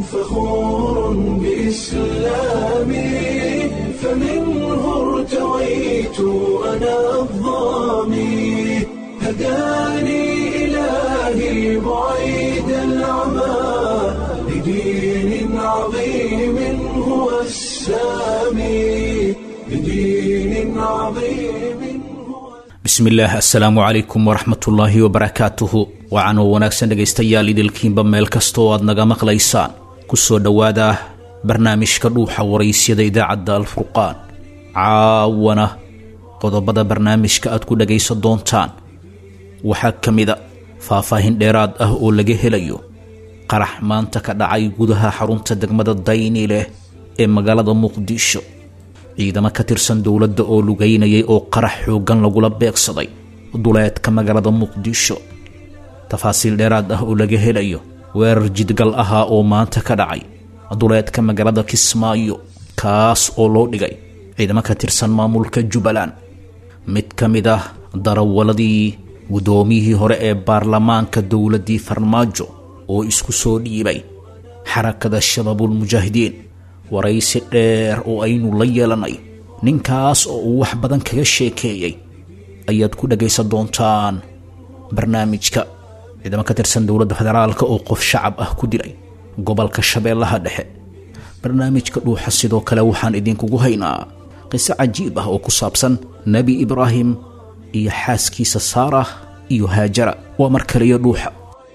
فخور بإسلامي فمنه ارتويت أنا الظامي هداني إلهي بعيد العمى لدين عظيم هو السامي لدين عظيم هو bismillaah assalaamu calaykum waraxmatullaahi wabarakaatuhu wacanoo wanaagsan dhegaystayaal idilkiinba meel kasta oo aad naga maqlaysaan kusoo dhowaada barnaamijka dhuuxa waraysyada idaacadda alfurqaan caawana qodobada barnaamijka aad ku dhagaysan doontaan waxaa ka mida faahfaahin dheeraad ah oo laga helayo qarax maanta ka dhacay gudaha xarunta degmada dayni leh ee magaalada muqdisho ciidamo ka tirsan dowladda oo lugaynayay oo qarax xooggan lagula beegsaday duleedka magaalada muqdisho tafaasiil dheeraad ah oo laga helayo weerar jidgal ahaa oo maanta ka dhacay duleedka magaalada kismaayo kaas oo loo dhigay ciidamo ka tirsan maamulka jubbaland mid ka mid ah darawaladii guddoomiyihii hore ee baarlamaanka dowladdii farmaajo oo isku soo dhiibay xarakada shabaabulmujaahidiin waraysi dheer oo aynu la yeelanay ninkaas oo uu wax badan kaga sheekeeyey ayaad ku dhagaysan doontaan barnaamijka ciidamo ka tirsan dowladda federaalka oo qof shacab ah ku dilay gobolka shabeellaha dhexe barnaamijka dhuuxa sidoo kale waxaan idinkugu haynaa qiso cajiib ah oo ku saabsan nebi ibraahim iyo xaaskiisa saarah iyo haajara waa mar kaliyo dhuuxa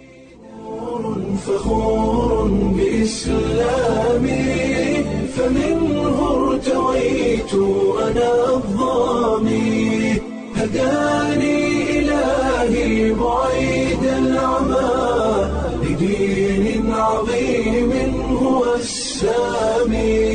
فخور بإسلامي فمنه ارتويت أنا الظامي هداني إلهي بعيد العمى لدين عظيم هو السامي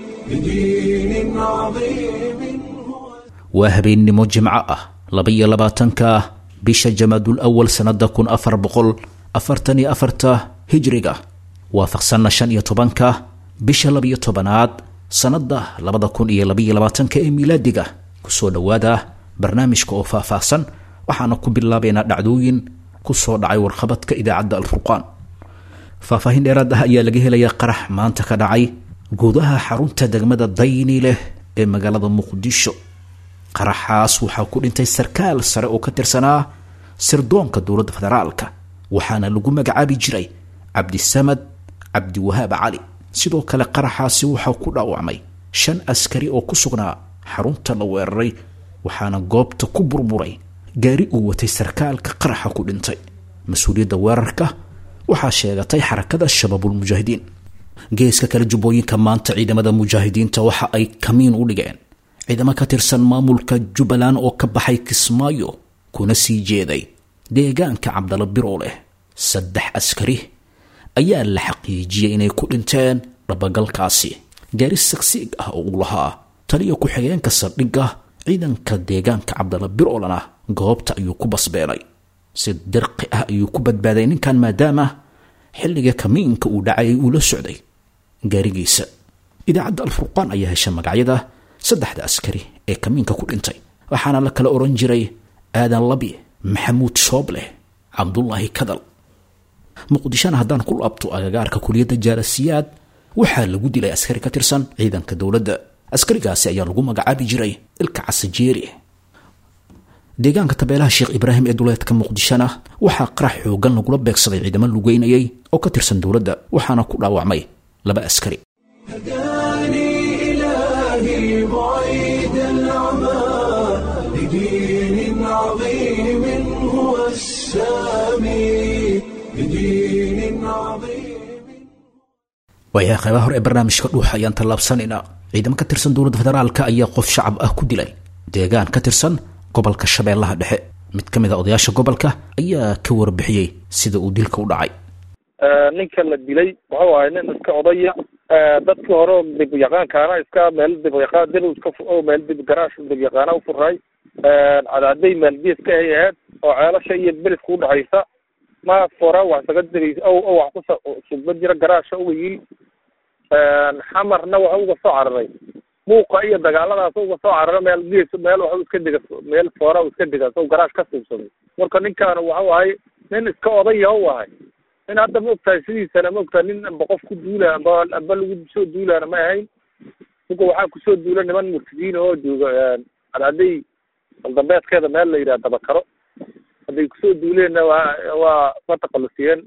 لدين عظيم هو waa habeennimo jimco ah laba-iyo labaatanka bisha jamaadul awal sannada kun afar boqol afartan iyo afarta hijriga waafaqsanna shan iyo tobanka bisha labiyo tobanaad sannada labada kun iyo labaiyo labaatanka ee miilaadiga kusoo dhowaada barnaamijka oo faahfaahsan waxaana ku bilaabaynaa dhacdooyin kusoo dhacay warqabadka idaacadda alfurqaan faahfaahin dheeraad ah ayaa laga helayaa qarax maanta ka dhacay gudaha xarunta degmada dayni leh ee magaalada muqdisho qaraxaas waxaa ku dhintay sarkaal sare oo ka tirsanaa sirdoonka dowladda federaalka waxaana lagu magacaabi jiray cabdisamad cabdiwahaab cali sidoo kale qaraxaasi waxaa ku dhaawacmay shan askari oo ku sugnaa xarunta la weeraray waxaana goobta ku burburay gaari uu watay sarkaalka qaraxa ku dhintay mas-uuliyadda weerarka waxaa sheegatay xarakada shabaabulmujaahidiin geeska kale jubbooyinka maanta ciidamada mujaahidiinta waxa ay kamiin u dhigeen ciidamo ka tirsan maamulka jubbaland oo ka baxay kismaayo kuna sii jeeday deegaanka cabdala biroo leh saddex askari ayaa la xaqiijiyey inay ku dhinteen dhabagalkaasi gaari sagsiig ah oo uu lahaa taliya ku-xigeenka saldhigga ciidanka deegaanka cabdala biroolana goobta ayuu ku basbeenay si dirqi ah ayuu ku badbaaday ninkan maadaama xilliga kamiinka uu dhacayay uu la socday gaarigiisa idaacadda alfurqaan ayaa hesha magacyada saddexda askari ee kamiinka ku dhintay waxaana la kala oran jiray aadan labi maxamuud shoobleh cabdulaahi kadal muqdishona haddaan ku laabto agagaarka kuliyadda jaarasiyaad waxaa lagu dilay askari ka tirsan ciidanka dowladda askarigaasi ayaa lagu magacaabi jiray ilka casajeeri deegaanka tabeelaha sheekh ibraahim ee duleedka muqdishona waxaa qarax xoogan lagula beegsaday ciidamo lugeynayay oo ka tirsan dowladda waxaana ku dhaawacmay laba askari هداني إلهي بعيد العمى لدين عظيم هو السامي لدين عظيم waayahay qaybaha hore ee barnaamijka dhuuxa ayaan tallaabsanaynaa ciidamo ka tirsan dowladda federaalka ayaa qof shacab ah ku dilay deegaan ka tirsan gobolka shabeellaha dhexe mid ka mid a odayaasha gobolka ayaa ka warbixiyey sida uu dilka u dhacay ninka la dilay wuxuu ahay nin iska odaya dadkii hore oo dib yaqaankaana iska meel dib yaqaan dib iska fu- meel dib garaash dib yaqaana ufuray cadaaday maalbiis ka hay ahayd oo ceelasha iyo beliska udhexaysa ma fora wax saga dibay o o wax kusa sugba jira garaasha uga yiri xamarna waxa uga soo cararay muuqa iyo dagaaladaas uga soo carara meel gees meel waxa iska diga meel foora iska diga so garaash ka suubsaday marka ninkaan waxau ahay nin iska odaya u ahay in hadda maogtahay sidiisana maogtahay nin amba qof ku duula amba amba lagu soo duulaana ma ahayn ninka waxaa kusoo duula niman murtidiin oo jooga hadday baldambeedkeeda meel la yidhaha dabakaro hadday kusoo duuleenna waa waa ka taqalusiyeen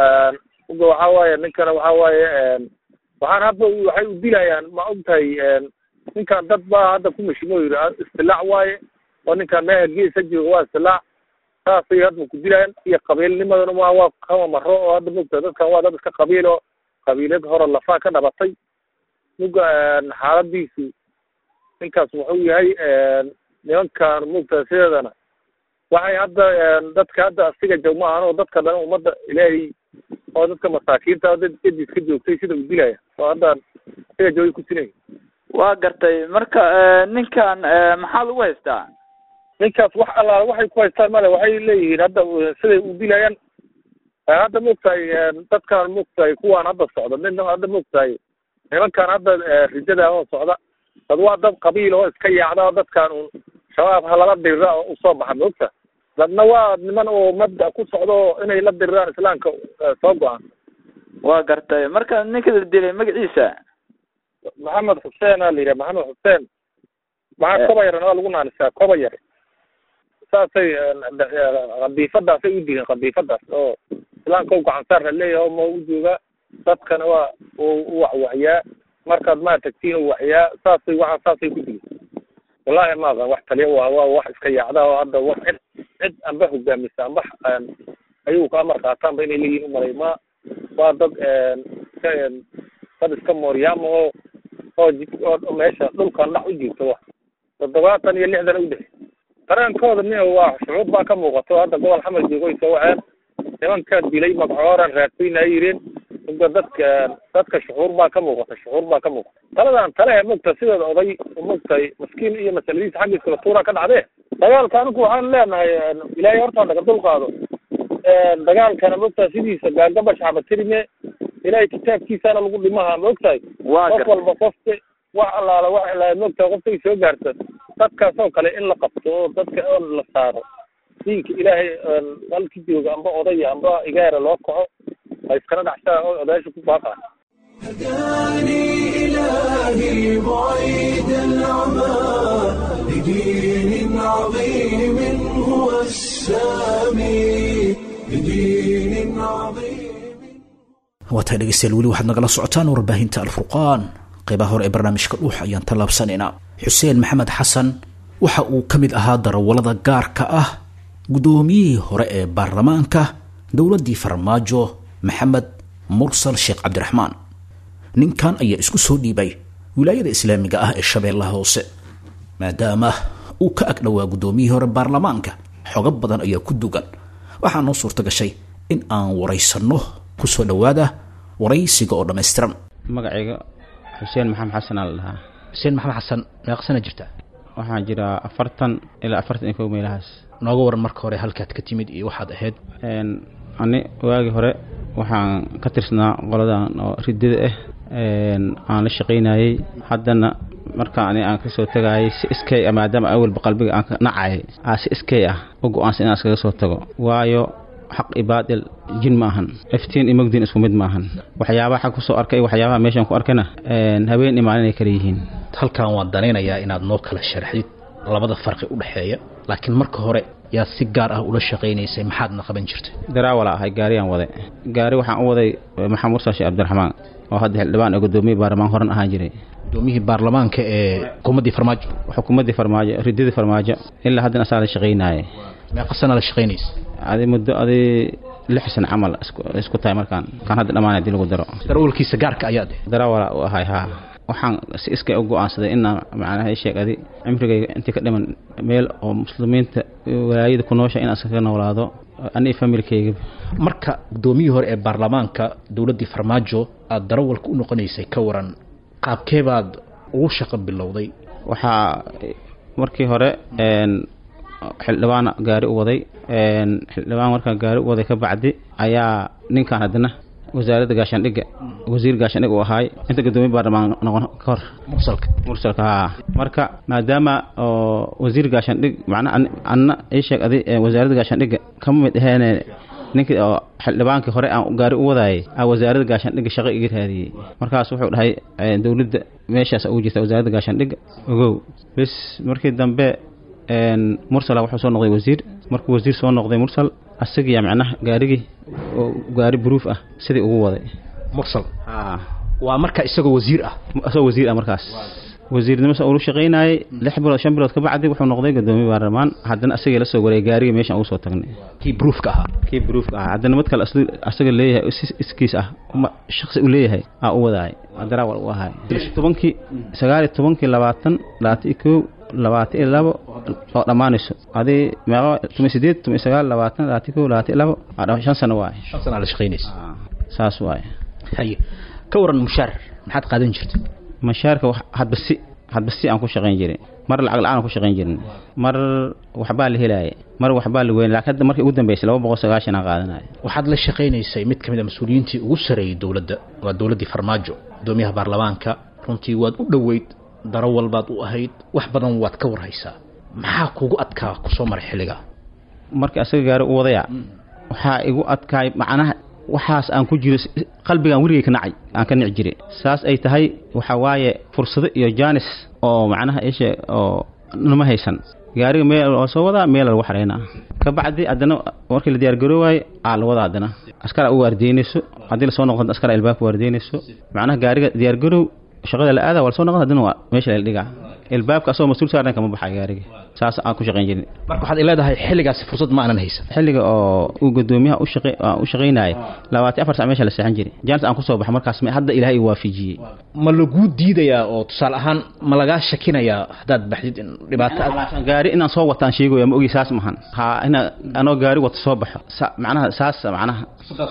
uga waxaa waaye ninkana waxaa waaye waxaan hadda waxay u dilayaan ma ogtahay ninkan dad baa hadda ku mashimo yidhi istilaac waaye oo ninkan meeha geesa jooga waa istilaac saasay hadda ku dilayaan iyo qabiilnimadana waa waa kama maro oo hadda mogtahay dadkan waa dad iska qabiil oo qabiilad hore lafaa ka dhabatay muga xaaladiisu ninkaas wuxuu yahay nimankan mogtahay sideedana waxay hadda dadka hadda asiga joog ma ahan oo dadka dhan ummadda ilaahay oo dadka masaakiinta dad edis ka joogtay sida u dilaya oo hadda asiga joogay ku sinay waa gartay marka ninkan maxaa lagu haystaa ninkaas wax allaala waxay ku haystaan male waxay leeyihiin hadda siday u dilayaan hadda maogtahay dadkan maogtahay kuwaan hadda socda nin hadda maogtahay nimankan hadda rijada oo socda dad waa dad qabiil oo iska yaacda oo dadkan un shabaab halala dirira oo usoo baxa maogta dadna waa niman oo mabda ku socda oo inay la diriraan islaamka soo go-aan waa gartay marka ninka la dilay magaciisa maxamed xuseen aa la yidhaha maxamed xuseen maxaa koba yaran waa lagu naanisaa koba yare saasay qadiifadaasay u dileen qadiifadaas oo islaamka u gacan saar leeyahay oo ma u joogaa dadkana waa u waxwaxyaa markaad maa tagtiin u waxyaa saasay waxa saasay ku dileen wallahi ma aqan wax taliya waa waa wax iska yaacda oo hadda wax cid cid amba hogaamisa amba ayagu ka amar qaataanba inay leeyihin umalay ma waa dad iska dad iska mooryaama oo oo oo meesha dhulkan dhac u joogta wa toddobaatan iyo lixdan u dhex dareenkooda nin waa shucuur baa ka muuqato hadda gobol xamar joogoy soo waceen nimanka dilay magacooran raadsaynaa yireen uga dadka dadka shucuur baa ka muuqata shucuur baa ka muuqata taladan tale mogta sideeda oday mogtahay maskiin iyo masaladiisa xaggiiskala tuura ka dhacdee dagaalka anigu waxaan leenahay ilaahay horta naga dul qaado dagaalkana mogtahay sidiisa gaagaba shacbatirime ilaahay kitaabkiisana lagu dhimaha maogtahay qof walba qofka wax allaala wax la mogtahay qoftay soo gaarta dadkaas oo kale in la qabto oo dadka oo la saaro diinka ilaahay halki jooga amba odaya amba igaara loo kaco ha iskala dhacsaa oo odayaasha ku baaqaa هداني إلهي بعيد العمى لدين عظيم هو السامي لدين عظيم waataa dhegeystayaal weli waxaad nagala socotaan warbaahinta alfurqaan qeybaha hore ee barnaamijka dhuux ayaan tallaabsanaynaa xuseen maxamed xasan waxa uu ka mid ahaa darawallada gaarka ah guddoomiyihii hore ee baarlamaanka dowladdii farmaajo maxamed mursal sheekh cabdiraxmaan ninkan ayaa isku soo dhiibay wilaayada islaamiga ah ee shabeellaha hoose maadaama uu ka agdhowaa guddoomiyihii hore baarlamaanka xogo badan ayaa ku dugan waxaa noo suurta gashay in aan waraysanno kusoo dhowaada waraysiga oo dhammaystiran magacayga xuseen maxamed xasan aa la dhahaa xuseen maxamed xasan meeqa sana jirta waxaan jiraa afartan ilaa afartan iyo kow meelahaas nooga waran marka hore halkaad ka timid iyo waxaad ahayd ani waagii hore waxaan ka tirsanaa qoladan oo ridada ah aan la shaqaynayey haddana marka ani aan kasoo tagaayay si iskay ah maadaama awalba qalbiga aan ka nacayay aa si iskay ah u go-aansan inaan iskaga soo tago waayo xaq iyo baadil jin ma ahan iftiin iyo mogdiin isku mid ma ahan waxyaabaha xag kusoo arkay waxyaabaha meeshaan ku arkana habeen iyo maalin ay kala yihiin halkan waan danaynayaa inaad noo kala sharxdid labada farqi u dhexeeya laakiin marka hore yaad si gaar ah ula shaqaynaysay maxaadna qaban jirtay daraawala ahay gaariyaan waday gaari waxaan u waday maxamed mursal sheekh cabdiraxmaan oo hadda xildhibaan ee gudoomiye baarlamaan horan ahaan jiray gudoomiyihii baarlamaanka ee xukuumaddii farmaajo xukuumaddii farmaajo ridadii farmaajo ilaa haddana asaa la shaqaynaaye meeqa sana la shaqaynaysa adi muddo adi lix san camal isku tahay markaan kan hadda dhammaan hadii lagu daro darawalkiisa gaarka ayaad daraawala u ahay haa waxaan si iskay u go-aansaday inaan macnaha sheeg adi cimrigayga intii ka dhiman meel oo muslimiinta walaayada ku noosha inaan iskaga noolaado aniga familkayga marka gudoomiyihii hore ee baarlamaanka dowladdii farmaajo aada darawalka u noqonaysay ka waran qaabkee baad ugu shaqo bilowday waxaa markii hore xildhibaana gaari u waday xildhibaan markaa gaari u waday ka bacdi ayaa ninkan haddana wasaaradda gaashaandhigga wasiir gaashaandhig uu ahaay inta gudoomiye baarlamaan noqon ka hor mursalka mursalka haa marka maadaama oo wasiir gaashaandhig macnaha anna ii sheeg adi wasaaradda gaashaandhigga kama mid aheene ninkii oo xildhibaankii hore aan gaari u wadaayay aa wasaaradda gaashaandhigga shaqo iga raadiyey markaas wuxuu dhahay eh, dowladda meeshaas ugu jirta wasaaradda gaashaandhigga ogow bes markii dambe een, mursala wuxuu soo noqday wasiir markuu wasiir soo noqday mursal asagiya macnaha gaarigii oo gaari buruuf ah sidii ugu waday mursal haa waa marka isagoo wasiir ah asagoo wasiir ah markaas wasiirnimo sa ulu shaqaynayay lix bilood shan bilood ka bacdi wuxuu noqday gudoomiye baarlamaan haddana asagii la soo wareegay gaariga meeshaan ugu soo tagnay kii bruufka ahaa kii bruufka ah haddana mid kale asli- asaga leeyahay is- iskiis ah uma shaksi u leeyahay aa u wadaay daraawal u ahay tobankii sagaal iyo tobankii labaatan labaatan iyo kow labaatan iyo labo oo dhammaanayso adii meeqa tumi sideed tumi sagaal labaatan labaatan iyo kow labaatan iyo labo aa dha- shan sano waaye shan sana la shaqaynaysa saas waaye haye ka waran mushaar maxaad qaadan jirtay mashaarka wax- hadba si hadba si aan ku shaqayn jiray mar lacag la-aan aan ku shaqayn jirin mar waxbaa la helaaya mar waxbaa la weyn laakiin hadda markii ugu dambeysay laba boqol sagaashan aan qaadanaya waxaad la shaqaynaysay mid ka mid a mas-uuliyiintii ugu sareeyey dowladda waa dowladdii farmaajo gudoomiyaha baarlamaanka runtii waad u dhoweyd daro walbaad u ahayd wax badan waad ka warhaysaa maxaa kugu adkaa kusoo maray xilliga markii asaga gaari u wadaya waxaa igu adkaay macnaha waxaas aan ku jiro s- qalbigaan weligay ka nacay aan ka nici jiray saas ay tahay waxaa waaye fursado iyo jaanis oo macnaha ishe oo nama haysan gaariga meel waa soo wadaa meel lagu xareynaa ka bacdi haddana markii la diyaargaroowaayey aa la wadaa haddana askara u waardeynayso haddii lasoo noqdo askara ilbaabka waardeynayso macnaha gaariga diyaargaroow shaqada la aada waa lasoo noqda haddana waa meesha la dhigaa ilbaabka asagoo mas-uul saaran kama baxay gaariga saas aan ku shaqayn jirin marka waxaad leedahay xilligaasi fursad ma aanan haysan xilliga oo uu gudoomiyaha u shaqay aan u shaqaynayay labaatan afar sac meesha la seexan jiray jaanis aan kusoo baxo markaas me- hadda ilaahay uu waafijiyey ma laguu diidayaa oo tusaale ahaan ma lagaa shakinayaa haddaad baxdid in dhibaato aad gaari inaan soo wataan sheegaya ma ogi saas mahan ha ina anoo gaari wata soo baxo sa- macnaha saas macnaha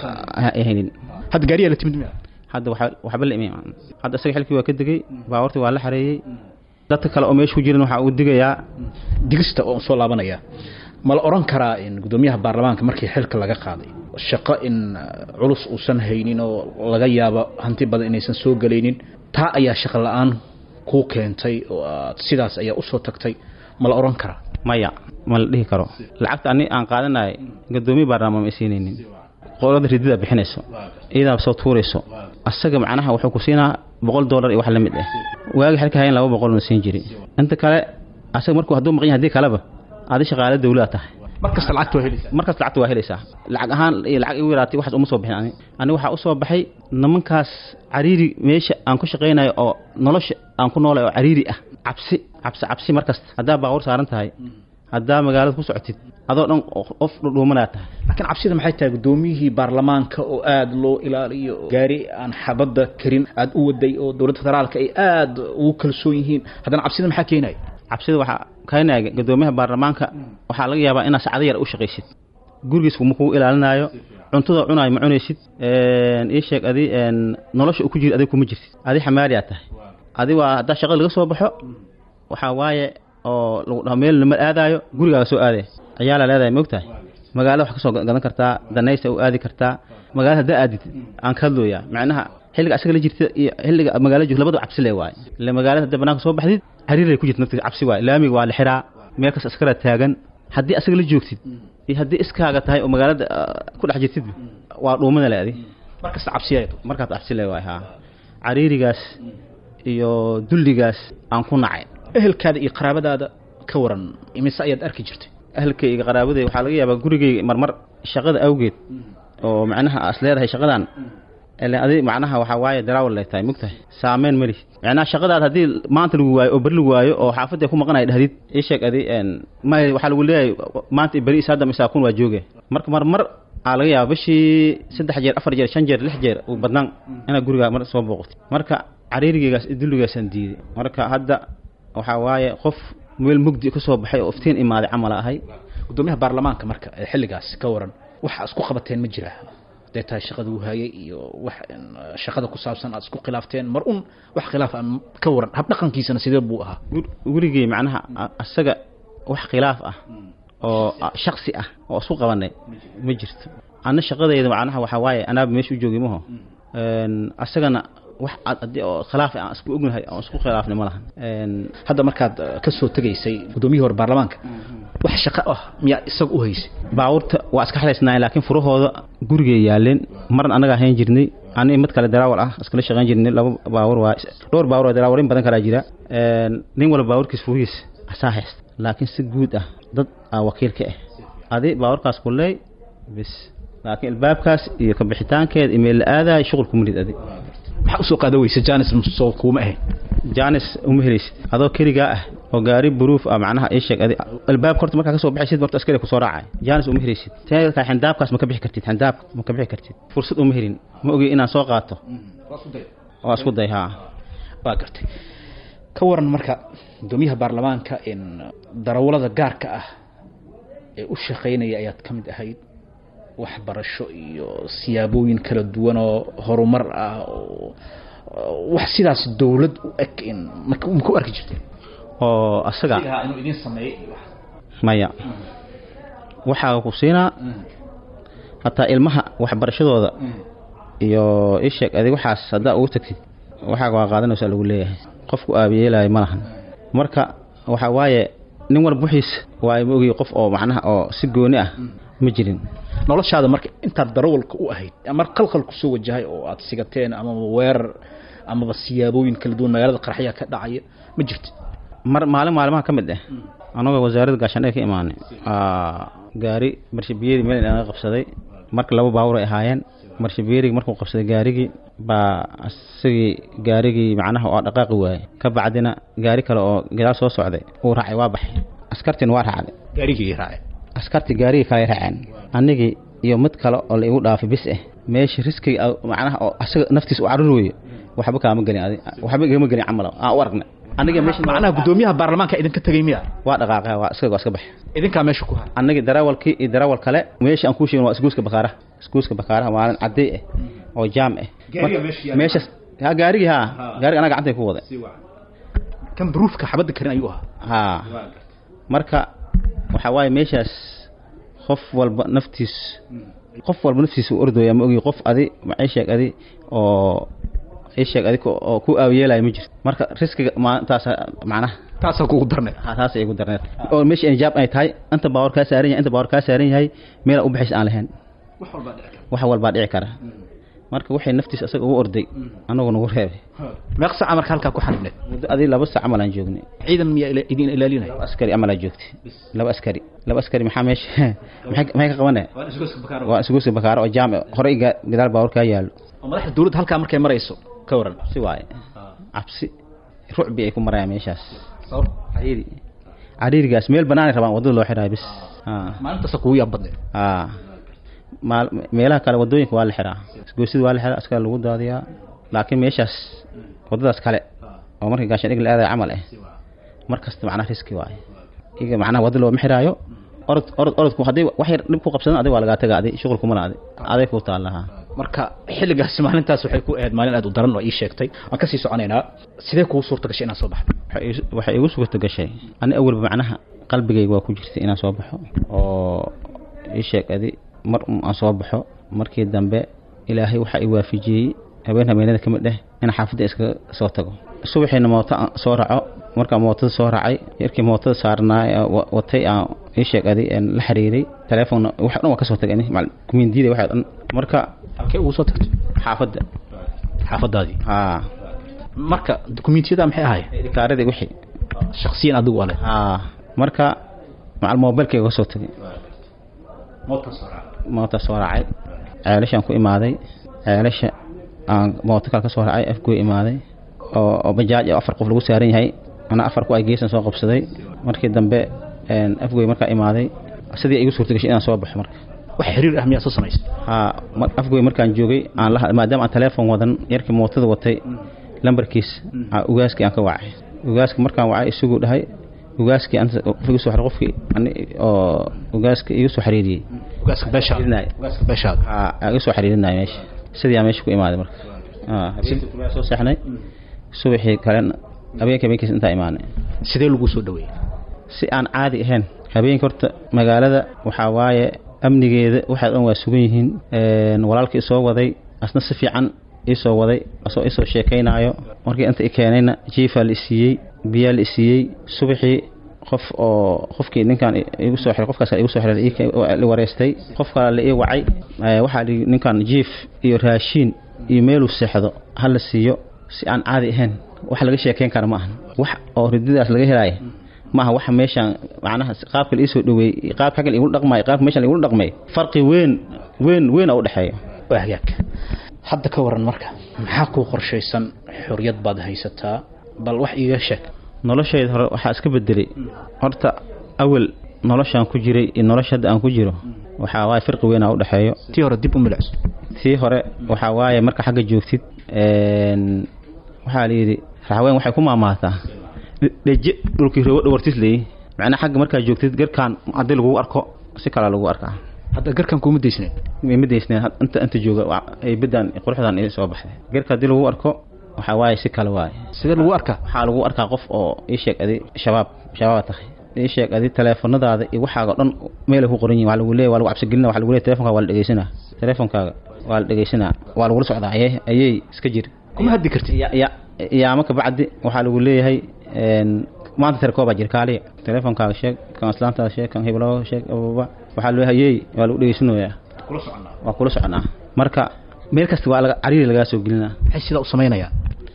ha haynin hadda gaariyaa la timid miya hadda waxa- waxba la imaan hadda isaga xilkii waa ka degay baawartii waa la xareeyey dadka kale oo meesha ku jiran waxaa uu digayaa digista oo soo laabanaya ma la oran karaa in gudoomiyaha baarlamaanka markii xilka laga qaaday shaqo in uh, culus uusan haynin oo laga yaabo hanti badan inaysan soo gelaynin taa ayaa shaqo la-aan kuu keentay oo aad sidaas ayaa usoo tagtay ma la oran karaa maya ma la dhihi karo lacagta ani aan qaadanayay gadoomiye baarlamaan ma siinaynin qolada ridida bixinayso iyadaa soo tuurayso asaga macnaha wuxuu ku siinaa boqol dollar iyo wax la mid ah waagi xilka hayan laba boqol na siin jiray inta kale asaga markuu hadduu maqan yahay haddii kaleba adi shaqaale dawlada tahay mar kasta lacagta waa helaysaa markaas lacagta waa helaysaa lacag ahaan iyo lacag igu yaraatay waxaas uma soo bixin ani ani waxaa usoo baxay nimankaas cariiri meesha aan ku shaqaynayo oo nolosha aan ku noolay oo cariiri ah cabsi cabsi cabsi markasta haddaa baaqur saaran tahay haddaa magaalada ku socotid adoo dhan qof dhudhuumanaa tahay laakiin cabsida maxay tahay gudoomiyihii baarlamaanka oo aada loo ilaaliyo oo gaari aan xabadda karin aada u waday oo dowladda federaalka ay aada ugu kalsoon yihiin haddana cabsida maxaa keenaya cabsida waxaa keenaya gadoomiyaha baarlamaanka waxaa laga yaabaa inaad sacdo yar u shaqaysid gurigiis ma kugu ilaalinaayo cuntada cunaayo ma cunaysid ii sheeg adi nolosha uu ku jiro adig kuma jirtid adi xamaaliyaa tahay adi waa haddaa shaqada laga soo baxo waxaa waaye oo lagu dhaho meel lama aadaayo gurigaaga soo aadaya ciyaalaa leedahay ma ogtahay magaalada wax ka soo gadan kartaa danaysa u aadi kartaa magaalada haddaa aadid aan ka hadlooyaa macnaha xilliga asaga la jirta iyo xilliga magaala joog labadu cabsi le waaye ile magaalada hadda banaanka soo baxdid xariiray ku jirta naftiisa cabsi waaye laamiga waa la xiraa meel kas askara taagan haddii asaga la joogtid iyo haddii iskaaga tahay oo magaalada ku dhex jirtid waa dhuumada le adi markasta cabsiya markaas cabsi le waaye haa cariirigaas iyo dulligaas aan ku nacay ehelkaada iyo qaraabadaada ka waran imise ayaad arki jirtay ahalkayga qaraabaday waxaa laga yaabaa gurigayga marmar shaqada awgeed oo macnaha as leedahay shaqadan ile adi macnaha waxaa waaye daraawal lay tahay mogtahay saameyn mali macnaha shaqadaad haddii maanta lagu waayo oo beri lagu waayo oo xaafadda ku maqanaya dhahdid ii sheeg adi ma waxaa lagu leeyahay maanta beri isaada misaa kun waa jooge marka marmar aa laga yaaba bishii saddex jeer afar jeer shan jeer lix jeer uu badnaan inaad gurigaa mar soo booqatid marka cariirigaygaas dulligaasaan diiday marka hadda waxaa waaye qof meel mugdi ka soo baxay oo iftiin imaaday camal ahay gudoomiyaha baarlamaanka marka ee xilligaas ka waran waxa isku qabateen ma jira hadday tahay shaqada uu hayay iyo wax shaqada ku saabsan aad isku khilaafteen mar un wax khilaaf aan ka waran habdhaqankiisana sidee buu ahaa gurigay macnaha asaga wax khilaaf ah oo shaksi ah oo isku qabanay ma jirto ana shaqadayda macnaha waxaa waaye anaaba meesha u joogay maho asagana wax haddii oo khilaaf aan isku ognahay aan isku khilaafnay ma lahan hadda markaad ka soo tegaysay gudoomiyihii hore baarlamaanka wax shaqo ah miyaa isaga u haysay baabuurta waa iska xalaysnaayeen laakiin furahooda gurigay yaaleen marna annaga ahayn jirnay ani mid kale daraawal ah iskala shaqayn jirnay laba baabuur waa dhowr baabuur oo daraawarin badan kalaa jira Een, nin walba baabuurkiis furihiis asaa haysta laakiin si guud ah dad aa wakiil ka ah adi baabuurkaas kuleey bis laakiin albaabkaas iyo ka bixitaankeed imeel la aadaay shuqul kuma lid adi maxaa usoo qaada weysa janis soo kuuma ahayn jaanis uma helaysid adoo keligaa ah oo gaari buruuf ah macnaha ii sheeg adi albaabka horta markaa kasoo baxaysid horta askari kusoo raacay jaanis uma helaysid teedka xindaabkaas ma ka bixi kartid xindaabka ma ka bixi kartid fursad uma helin ma ogi inaan soo qaato waa isku day haa waa gartay ka waran marka gudoomiyaha baarlamaanka in darawalada gaarka ah ee u shaqaynaya ayaad ka mid ahayd waxbarasho iyo siyaabooyin kala duwan oo horumar ah oo oo wax sidaas dowlad u eg in ma ma ku arki jirteen oo asaga inuu idin sameeyey maya waxaa ku siinaa hataa ilmaha waxbarashadooda iyo isheeg adig waxaas haddaa ugu tagtid waxaaga waa qaadanaysaa lagu leeyahay qofku aabiyeelaayo ma lahan marka waxaa waaye nin walba wixiis waa ma ogiy qof oo macnaha oo si gooni ah ma jirin noloshaada marka intaad darawalka u ahayd mar qalqal kusoo wajahay oo aad sigateen amaba weerar amaba siyaabooyin kala duwan magaalada qarxyaa ka dhacaya ma jirto mar maalin maalimaha ka mid ah anagoo wasaaradda gaashaandhee ka imaanay aa, gaari marshabiyeeri meel inaga qabsaday marka laba baabuur ay ahaayeen marshabiyeerigi markuu qabsaday gaarigii baa isagii gaarigii macnaha oo dhaqaaqi waayey ka bacdina gaari kale oo gadaal soo socday uu raacay waa baxay askartina waa raacday gaarigii raace askartii gaarigii kale ay raaceen anigii iyo mid kale oo la igu dhaafay bis ah meesha riskiga ah, macnaha oo asaga naftiisa u carur weeye waxba kaama gelin adi waxba igama gelin camal aan u aragnay aniga meesha macnaha gudoomiyaha baarlamaanka idinka tegay miya waa dhaqaaqay waa iskaga waa iska baxay idinkaa meesha ku haray annagii darawalkii iyo darawal kale meesha aan kuu sheegin waa isguuska bakaaraha isguuska bakaaraha maalin cadday ah oo jaam ah Gaariga Marka- meesha yaalla. meeshas ha gaarigii haa gaariga anaga gacantay ku waday kan duruufka xabadda karin ayuu ahaa haa marka waxaa waaye meeshaas qof walba naftiis qof walba naftiisa u ordooya ma ogi qof adi ma ii sheeg adi oo ii sheeg adi ko- oo ku aawiyeelaya ma jirto marka riskiga maalintaas macnaha taasaa kugu darneed ha taas ay igu darneed oo meesha injaab ay tahay inta baawar kaa saaran yahay inta baawar kaa saaran yahay meel u baxays aan lahayn wax walbaa dhici kara wax walbaa dhici kara marka waxay naftiisa isaga ugu orday anagu nagu reebay meeq saaca marka halkaa ku xanibneed muddo adii laba sac camal aan joognay ciidan miyaa ila- idin ilaalinaya laba askari camal aan joogtay laba askari laba askari maxaa meesha maxay maxay ka qabanaya waa isguuska bakaaro oo jaam horey ga- gadaal baawar kaa yaallo oo madaxda dowladda halkaa markay marayso ka waran si waaye cabsi rucbi ay ku marayaan meeshaas sabab cariiri cariirigaas meel banaanay rabaan waddada loo xidhaayo bis ha maalintaasa kugu yaab badneed aa maal meelaha kale wadooyinka waa la xiraa isgoysida waa la xiraa askar lagu daadiyaa laakiin meeshaas wadadaas kale oo marka gaashaan dhig la aadayo camal ah mar kasta macnaha riski waaye iga macnaha wadda looma xiraayo orod orod orodku haddii wax yar dhib ku qabsadan adiga waa lagaa taga adi shuqul kumana adi aday kuu taalaha marka xilligaasi maalintaas waxay ku ahayd maalin aad u daran oo ii sheegtay waan kasii soconaynaa sidee kugu suurta gashay inaad soo baxdo waxay igu- waxay igu suurta gashay ani awalba macnaha qalbigayga waa ku jirtay inaan soo baxo oo ii sheeg adi mar un aan soo baxo markii dambe ilaahay waxaa i waafijiyey habeen habeenada ka mid dheh in xaafadda iskaga soo tago subaxiina mooto aan soo raaco markaan mootada soo raacay yarkii mootada saarnaa ee wa- watay aan ii sheeg adi een la xiriiray telefoonna wax dhan waa ka soo tagay ani macal- kumindiyada waxa dhan marka halkee ugu soo tagtay xaafadda xaafadaadii haa marka dukumiintiyada maxay ahaayeen kaaradii wixii shaksiyan adigu ale haa marka macal moobilkayga ka soo tagay moota soo raacay ceelashaan ku imaaday ceelasha aan mooto kale ka soo raacay afgoy imaaday oo oo bajaaj oo afar qof lagu saaran yahay ana afar ku ay geesan soo qabsaday markii dambe een, afgoy markaa imaaday sidii igu suurta gashay inaan soo baxo marka wax xiriir ah miyaa soo samaysay haa mar- afgoy markaan joogay aan la maadaama aan telefoon wadan yarkii mootada watay lambarkiis aa ugaaskii aan ka wacay ugaaska markaan wacay isaguu dhahay ugaaskii anta igu soo xir qofkii ani oo ugaaska igu soo xiriiriyey ugaaska beeshaada Xiriirinaayo. ugaaska beeshaada aa aa iga soo xiriirinaya meesha sidii aan meesha ku imaaday marka aa habeenkii kulaa soo seexnay subaxii kalena habeenkii habeenkiis intaa imaanay sidee lagu soo dhaweeyey si aan caadi ahayn habeenkii horta magaalada waxaa waaye amnigeeda waxaa dhan waa sugan yihiin een, walaalkii isoo waday asna si fiican isoo waday asoo isoo sheekaynaayo markii inta i keenayna jiifaa la isiiyey biyaa la isiiyey subaxii qof oo qofkii ninkan igu soo xiray qofkaas igu soo xiray la wareystay qof kale la ii wacay waxaa li ninkan jiif iyo raashiin iyo meeluu seexdo ha la siiyo si aan caadi ahayn wax laga sheekeyn kara ma ahan wax oo ridadaas laga helaayo maaha waxa meeshaan macnaha qaabka la iisoo dhaweeyey qaabka xagga igula dhaqmaayo qaabka meeshaan igula dhaqmay farqi weyn weyn weyn oo u dhexeeya waa hagaag hadda ka waran marka maxaa kuu qorshaysan xorriyad baad haysataa bal wax iiga sheeg noloshayda hore waxaa iska bedelay horta awel noloshaan ku jiray iyo nolosha hadda aan ku jiro waxaa waaye firqi weyn aa u dhexeeyo tii hore dib u milicso tii hore waxaa waaye marka xagga joogtid waxaa la yidhi raxweyn waxay ku maamaataa dheje dhulkii roogo dhawartis leeyi macnaa xagga markaa joogtid garkaan haddii lagugu arko si kalaa lagu arkaa hadda garkan kuma daysneed ma daysneen inta inta jooga beddan quruxdan ii soo baxday garka haddii lagu arko waxaa waaye si kale waaye sidee lagu arkaa waxaa lagu arkaa qof oo ii sheeg adi shabaab shabaaba tahay ii sheeg adi teleefanadaada iyo waxaaga dhan meelay ku qoran yihin waa lagu leeya waa lagu cabsigelina waa lagu leeya telefonkaaga waa la dhegeysanaa telefonkaaga waa la dhegeysanaa waa lagula socdaa ayay ayay iska jir kuma haddi kartid ya ya yaama ka bacdi waxaa lagu leeyahay maanta telekoobaa jir kaaliya telefonkaaga sheeg kan islaantaada sheeg kan hibloo sheeg ababa waxaa loo hayey waa lagu dhegeysanayaa waa kula soconaa marka meel kasta waa laga cariiri lagaa soo gelinaa maxay sidaa u samaynayaa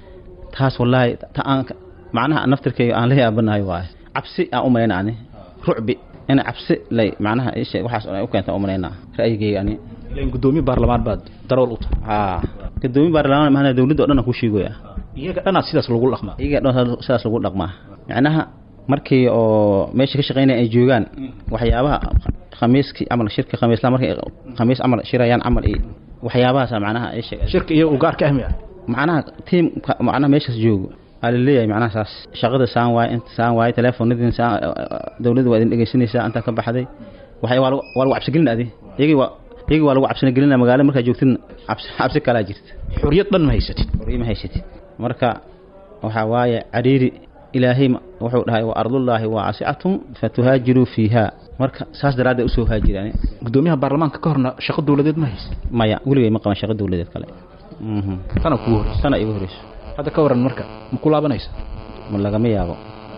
taas wallaahi ta aan macnaha naftirkayga aan la yaabanahay waaye cabsi aan u malayna ani rucbi in cabsi lay macnaha ishe waxaas ay u keenta u malaynaa ra'yigayga ani ilan guddoomiye baarlamaan baad darool u tahay haa gadoomiye baarlamaan mahana dawladda o dhan aan ku sheegaya iyaga dhanaad sidaas lagu dhaqmaa iyaga dhan sidaas lagu dhaqmaa macnaha markii oo meesha ka shaqaynaya ay joogaan waxyaabaha khamiiskii camal shirka khamiisla markay khamiis camal shirayaan camal iyo waxyaabahaasa macnaha ay sheeg shirka iyo ugaarka ahmi ah macnaha tiim macnaha meeshaas joogo aa la leeyahay macnaha saas shaqada saan waaye inta saan waaye teleefonadin saan dawladda waa idin dhegeysanaysaa intaa ka baxday waxay waa lagu waa lagu cabsigelin adi iyagii waa iyagii waa lagu cabsina gelinaa magaalada markaa joogtidna cabsi cabsi kalaa jirta xorriyad dhan ma haysatid xorriya ma haysatid marka waxaa waaye cariiri ilaahay wuxuu dhahay wa ardullaahi waasicatun fatuhaajiruu fiiha marka saas daraaddeed usoo haajiraan guddoomiyaha baarlamaanka ka horna shaqo dawladeed ma haysa maya weligay ma qaban shaqo dawladeed kale tana kugu horeysa tana igu horeyso hadda ka waran marka ma ku laabanaysa ma lagama yaabo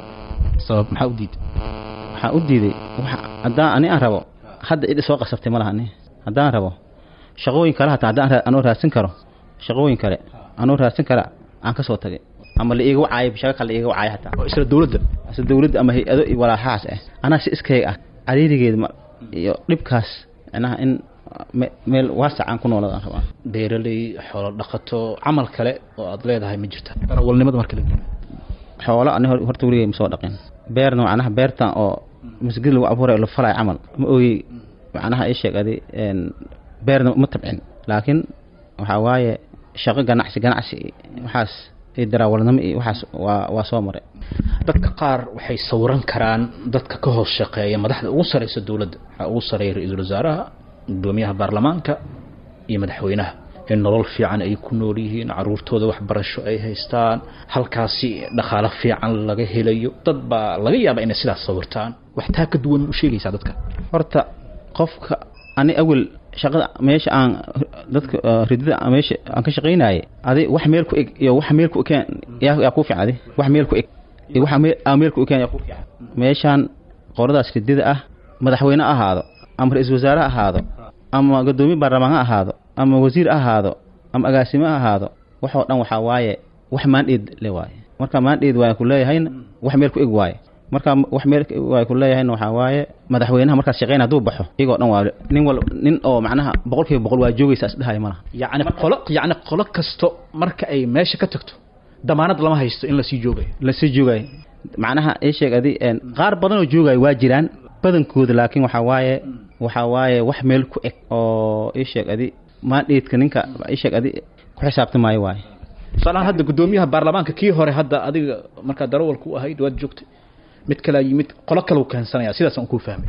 sabab maxaa u diiday waxaan u diiday haddaan ani aan rabo hadda id soo qasabtay ma laha ani haddaan rabo shaqooyin kale hataa haddaan anoo raadsin karo shaqooyin kale anoo raadsin kara aan ka soo tagay ama la iiga wacaayo shaqo kale la iiga wacaayo hataa oo isla dawladda isla dawladda ama hay-ado iyo walaaxahaas ah anaa si iskayga ah cariirigeeda ma iyo dhibkaas macnaha in meel waasac aan ku noolada aan rabaa beeraley xoolo dhaqato camal kale oo aad leedahay ma jirta darawalnimada marka la xoolo ani horta weligay ma soo dhaqin beerna macnaha beertan oo masgid lagu abuuray la falay camal ma ooyey macnaha ii sheeg adi beerna ma tabcin laakiin waxaa waaye shaqo ganacsi ganacsi waxaas iyo darawalnimo iyo waxaas waa waa soo maray dadka qaar waxay sawiran karaan dadka ka hoos shaqeeya madaxda ugu sareysa dowladda waxaa ugu sareeya ra-iisul wasaaraha gudoomiyaha baarlamaanka iyo madaxweynaha in nolol fiican ay ku nool yihiin caruurtooda waxbarasho ay haystaan halkaasi dhaqaalo fiican laga helayo dad baa laga yaaba inay sidaas sawirtaan wax taa ka duwan u sheegaysaa dadka horta qofka ani awel shaqada meesha aan dadka ridada meesha aan ka shaqaynayay adi wax meel ku eg iyo wax meel ku ekeen yaa yaa ku fiican adi wax meel ku eg iyo wax meel aan meel ku ekeen yaa ku fiican meeshaan qoradaas ridada ah madaxweyne ha ahaado ama ra-iisul wasaare ha ahaado ama gadoomiye baarlamaan ha ahaado ama wasiir ha ahaado ama agaasime ha ahaado waxoo dhan waxaa waaye wax maandheed le waaye marka maandheed waa ku leeyahayna wax meel ku eg waaye marka wax meel waa ku leeyahayna waxaa waaye madaxweynaha markaas shaqeyn hadduu baxo iyagoo dhan waa nin wal nin oo macnaha boqol kiiba boqol waa joogaysa isdhahay malaha yacni qolo yacni qolo kasto marka ay meesha ka tagto damaanad lama haysto in lasii joogayo lasii joogayo macnaha ii sheeg adi qaar badan oo joogayo waa jiraan badankooda laakiin waxaa waaye waxaa waaye wax meel ku eg oo ii sheeg adi maandheedka ninka ii sheeg adi ku xisaabtamaayo waaye tusaalahaan hadda guddoomiyaha baarlamaanka kii hore hadda adiga markaa darawalku u ahayd waad joogtay mid kalea yimid qolo kale u keensanaya sidaas aan kuu fahmay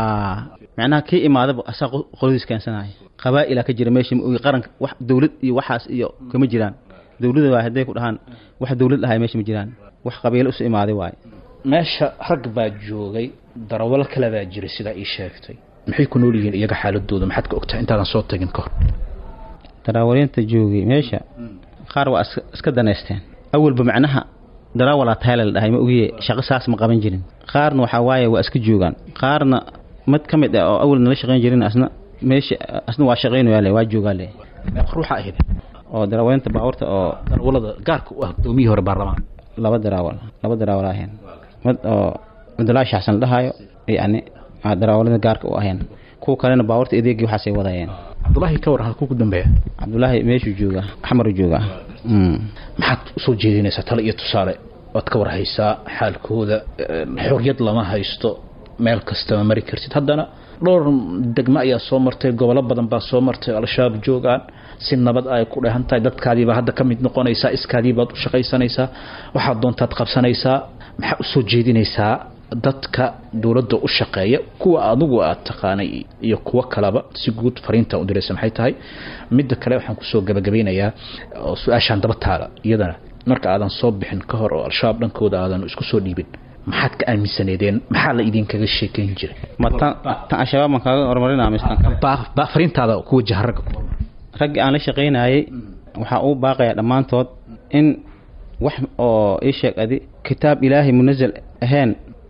macnaha kii imaadaba asaa qoladiis keensanaya qabaa'ilaa ka jira meesha maogi qaranka wax dawlad iyo waxaas iyo kama jiraan dawladda waa hadday ku dhahaan wax dawlad dhahay meesha ma jiraan wax qabiilo isu imaaday waaye meesha rag baa joogay darawal kale baa jiray sidaa ii sheegtay maxay ku nool yihiin iyaga xaaladooda maxaad ka ogtahay intaadan soo tagin ka hor darawaliinta joogay meesha qaar waa iska danaysteen awalba macnaha darawalaa tayle la dhahay ma ogiye shaqo saas ma qaban jirin qaarna waxaa waaye waa iska joogaan qaarna mid ka mid ah oo awal nala shaqayn jirin asna meesha asna waa shaqaynayaa le waa joogaa le meeqa ruuxa ahayd oo daraaweynta baabuurta oo darawalada gaarka u ah gudoomiyihii hore baarlamaan laba daraawal laba daraawal ahayn mid oo cabdullaahi shaxsan la dhahayo yacni aa daraawalada gaarka u ahayn kuwa kalena baabuurta adeegii waxaasay wadayeen cabdulaahi ka waran halkuu ku dambeeya cabdullaahi meeshuu joogaa xamaru joogaa Mm. maxaad usoo jeedinaysaa tale iyo tusaale waad ka warhaysaa xaalkooda xorriyad lama haysto meel kastama mari kartid haddana dhowr degmo ayaa soo martay gobollo badan baa soo martay al-shabaab joogaan si nabad ay ku dhehan tahay dadkaadiibaa hadda ka mid noqonaysaa iskaadiibaad u shaqaysanaysaa waxaad doontaad qabsanaysaa maxaa usoo jeedinaysaa dadka dowladda u shaqeeya kuwa adigu aad taqaanay iyo kuwo kaleba si guud fariinta u diraysa maxay tahay midda kale waxaan kusoo gabagabeynayaa oo su-aashaan daba taala iyadana marka aadan soo bixin ka hor oo al-shabaab dhankooda aadan isku soo dhiibin maxaad ka aaminsaneedeen maxaa la idinkaga sheekeyn jiray ma tan tan al-shabaab maan kaaga horumarinaa mise tan kale baa baa fariintaada ku wajaha ragga raggii aan la shaqaynayay waxaa uu baaqayaa dhammaantood in wax oo ii sheeg adi kitaab ilaahay munazal ahayn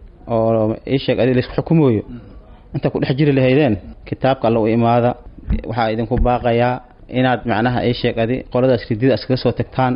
oo ii sheeg adi laisku xukumooyo inta ku dhex jiri lahaydeen kitaabka alla u imaada waxaa idinku baaqayaa inaad macnaha ii sheeg adi qoladaas ridida iskaga soo tagtaan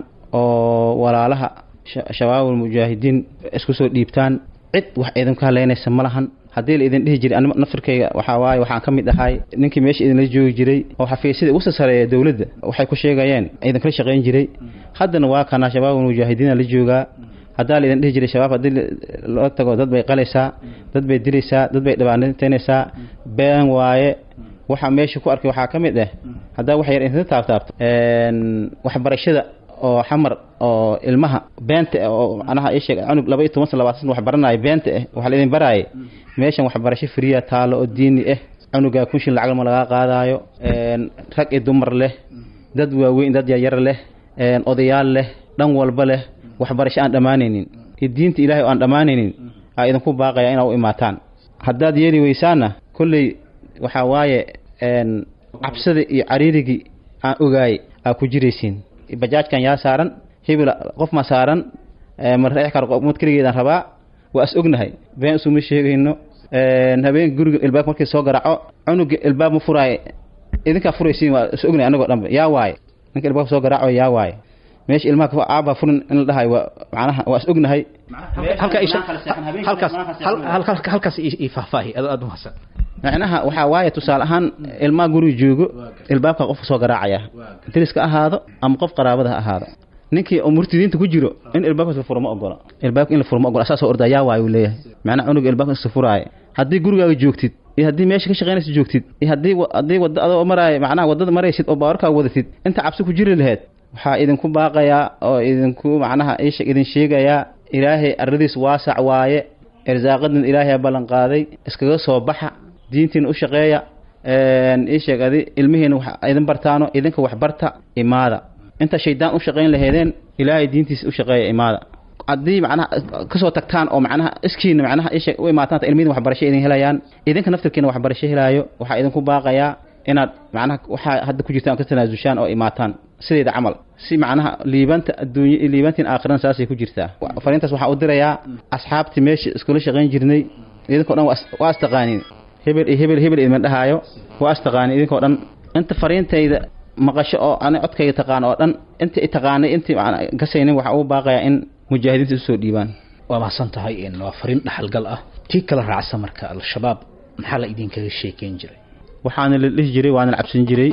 oo walaalaha sha- shabaabul mujaahidiin isku soo dhiibtaan cid wax idinku haleynaysa ma lahan haddii la idin dhihi jiray anima nafirkayga waxaa waaye waxaan ka mid ahay ninkii meesha idinla joogi jiray oo xafiisyada ugu sasareeya dowladda waxay ku sheegayeen idinkala shaqayn jiray haddana waa kana shabaabul mujaahidiina la joogaa haddaa la idin dhihi jiray shabaab haddii la- loo tago dad bay qalaysaa dad bay dilaysaa dad bay dhibaataynaysaa been waaye waxa meesha ku arkay waxaa ka mid ah haddaa wax yar inta taabtaabto een, waxbarashada oo xamar oo ilmaha beenta ah oo macnaha ii sheeg cunug laba iyo toban sana labaatan sana wax baranaayo beenta ah waxa la idin baraaye meeshan waxbarasho friya taalo oo diini ah cunugaa kunshin lacag ma lagaa qaadaayo een, rag iyo dumar leh dad waaweyn dad yaryar leh een, odayaal leh dhan walba leh waxbarasho aan dhammaanaynin iyo diinta ilaahay oo aan dhammaanaynin aa idinku baaqaya inaa u imaataan haddaad yeeli weysaanna kolley waxaa waaye een, cabsida iyo cariirigii aan ogaay aa ku jiraysiin bajaajkan yaa saaran hebel qof ma saaran ee, ma reex karo qof mid keligeedaan rabaa waa is ognahay been isuma sheegayno een, habeenka guriga ilbaab markii soo garaaco cunuga ilbaab ma furaaye idinkaa furaysiin waa is ognahay anagoo dhanba yaa waaye ninka ilbaabka soo garaaco yaa waaye meesha ilmaha ka aabaa furin in la dhahay waa macnaha waa is ognahay halka isha halkaas hal- hal- halkaas ii ii faahfaahi aad aad u mahadsan macnaha waxaa waaye tusaale ahaan ilmaha guriga joogo ilbaabka qofka soo garaacaya deriska ahaado ama qof qaraabada ha ahaado ninkii oo murtidiinta ku jiro in ilbaabkaas la furo ma ogola ilbaabka in la furo ma ogola asaasoo ordaa yaa waaye uu leeyahay macnaha cunuga ilbaabka iska furaaye haddii gurigaaga joogtid iyo haddii meesha ka shaqaynaysa joogtid iyo haddii wa- haddii wadda adoo maraayo macnaha waddada maraysid oo baawarkaa wadatid inta cabsi ku jiri laheed waxaa idinku baaqayaa oo idinku macnaha isha idin sheegayaa ilaahay aradiis waasac waaye irsaaqadan ilaahay ballan qaaday iskaga soo baxa diintiina u shaqeeya een, ii sheeg adi ilmihiina wax idin bartaano idinka wax barta imaada inta shaydaan u shaqayn laheedeen ilaahay diintiisa u shaqeeya imaada haddii macnaha kasoo tagtaan oo macnaha iskiina macnaha ii sheeg u imaataan ilmihiina waxbarasho idin helayaan idinka naftirkiina waxbarasho helaayo waxaa idinku baaqayaa inaad macnaha waxaa hadda ku jirtaan ka tanaasushaan oo imaataan sideeda camal si macnaha liibanta adduunye iyo liibantiin aakhirana saasay ku jirtaa Wa- fariintaas waxaa u dirayaa asxaabtii meesha iskula shaqayn jirnay idinkoo dhan waa is- waa istaqaaniin hebel iyo hebel hebel idin dhahaayo waa istaqaaniin idinkoo dhan inta fariintayda maqasho oo ani codkayga taqaan oo dhan inta i taqaanay intii macna gasaynin waxaa ugu baaqayaa in mujaahidiinta isu soo dhiibaan waa mahadsan tahay in waa fariin dhaxalgal ah tii kala raacsa marka al-shabaab maxaa la idinkaga sheekeyn jiray waxaana la dhihi jiray waana la cabsan jiray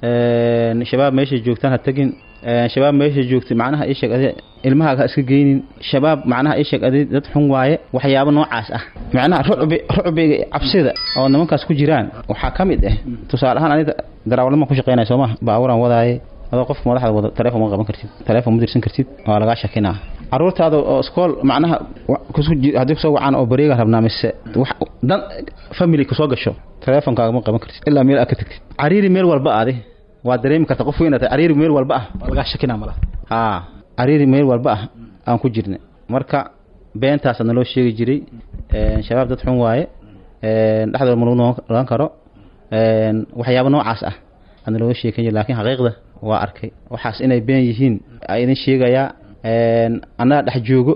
een, shabaab meeshay joogtaan ha tegin een, shabaab meeshay joogtay macnaha ii sheeg adi ilmahaaga ha iska geynin shabaab macnaha ii sheeg adi dad xun waaye waxyaabo noocaas ah macnaha rucbi rucbiga iyo cabsida oo nimankaas ku jiraan waxaa ka mid ah tusaale ahaan aniga daraawalnima ku shaqeynaya soo maha baaburan wadaaye adoo qofka madaxda wado taleefon ma qaban kartid taleefon ma dirsan kartid waa lagaa shakinaa caruurtaada oo iskool macnaha wa- kusoo ji- haddii kusoo wacaan oo bareega rabnaa mise wax dan family kusoo gasho taleefonkaaga ma qaban kartid ilaa meel aad ka tagtid cariiri meel walba aadi waa dareemi karta qof weyn tahay cariiri meel walba ah waa lagaa shakinaa malaha haa cariiri meel walba ah aan ku jirnay marka beentaasa naloo sheegi jiray een, shabaab dad xun waaye een, dhexdooda ma lagu noqon karo een, waxyaabo noocaas ah aa nalooga sheekan jiray laakiin xaqiiqda waa arkay waxaas inay been yihiin aa idin sheegayaa een, annaga dhex joogo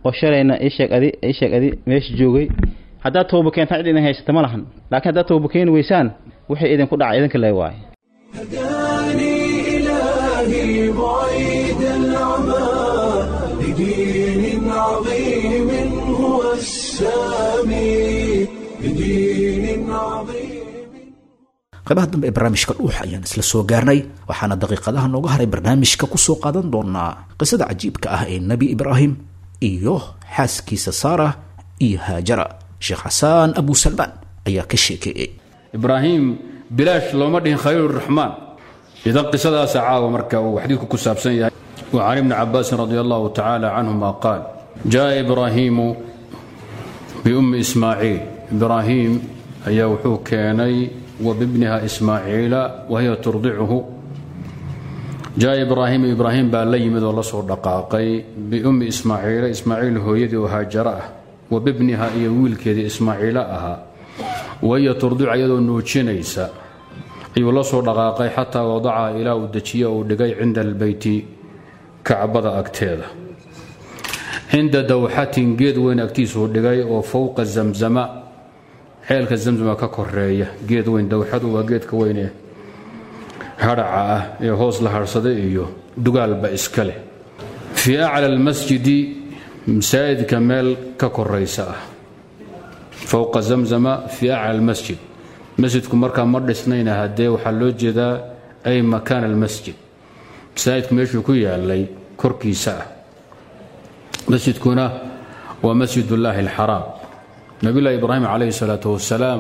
oo shalayna ii sheeg adi ii sheeg adi meesha joogay haddaad tooba keentaan cid idin haysata ma lahan laakiin haddaad tooba keeni weysaan wixii idinku dhaca idinka lee waaye هداني إلهي بعيد العمى لدين عظيم هو السامي لدين عظيم qaybaha dambe ee barnaamijka dhuuxa ayaan isla soo gaarnay waxaana daqiiqadaha nooga haray barnaamijka kusoo qaadan doonaa qisada cajiibka ah ee nebi ibraahim iyo xaaskiisa saara iyo haajara sheekh xasaan abu salmaan ayaa ka sheekeeyey ibraahim bilaash looma dhihin khaliiluraxmaan idan qisadaasa caawa marka uu xadiidku ku saabsan yahay wa can ibni cabaasin radi allahu tacaala canhuma qaal jaa ibraahiimu biummi ismaaciil ibraahiim ayaa wuxuu keenay wa bibniha ismaaciila wa hiya turdicuhu jaa ibraahiimu ibraahim baa la yimid oo la soo dhaqaaqay biummi ismaaciila ismaaciil hooyadii oo haajaro ah wa bibniha iyo wiilkeedii ismaaciilo ahaa wahiya turdicu iyadoo nuujinaysa ayuu la soo dhaqaaqay xataa wadaca ilaa uu dejiye uu dhigay cinda albeyti kacbada agteeda cinda dawxatin geed weyn agtiisuu dhigay oo fowqa zamzama ceelka zamzama ka koreeya geed weyn dawxadu waa geedka weyn ee hadhaca ah ee hoos la harhsaday iyo dugaalba iska leh fii acla almasjidi masaajidka meel ka koraysa ah fowqa zamzama fii acla almasjid masjidku markaa ma dhisnayna haddee waxaa loo jeedaa ay makaan almasjid masaajidku meeshuu ku yaalay korkiisa ah masjidkuna waa masjid ullaahi alxaraam nabiyullaahi ibraahim calayhi salaatu wasalaam